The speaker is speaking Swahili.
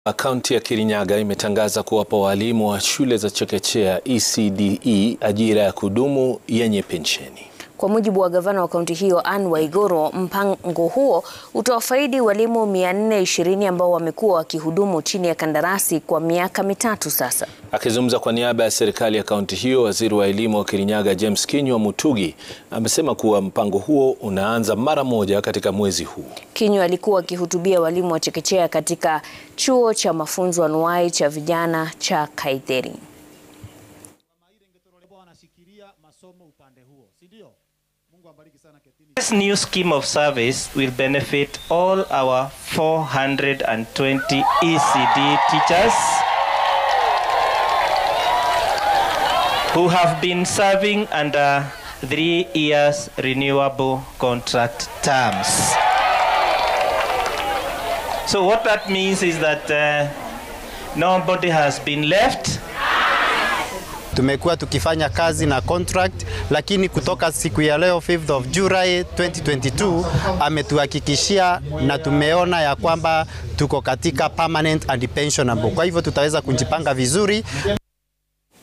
Kaunti ya Kirinyaga imetangaza kuwapa walimu wa shule za chekechea ECDE ajira ya kudumu yenye pensheni. Kwa mujibu wa gavana wa kaunti hiyo Anne Waiguru, mpango huo utawafaidi walimu 420 ambao wamekuwa wakihudumu chini ya kandarasi kwa miaka mitatu sasa. Akizungumza kwa niaba ya serikali ya kaunti hiyo, waziri wa elimu wa Kirinyaga James Kinyua Mutugi amesema kuwa mpango huo unaanza mara moja katika mwezi huu. Kinyua alikuwa akihutubia walimu wa chekechea katika chuo cha mafunzo anuwai cha vijana cha Kaitheri. This new scheme of service will benefit all our 420 ECD teachers who have been serving under three years renewable contract terms. So what that means is that uh, nobody has been left Tumekuwa tukifanya kazi na contract, lakini kutoka siku ya leo 5th of July 2022 ametuhakikishia na tumeona ya kwamba tuko katika permanent and pensionable. Kwa hivyo tutaweza kujipanga vizuri.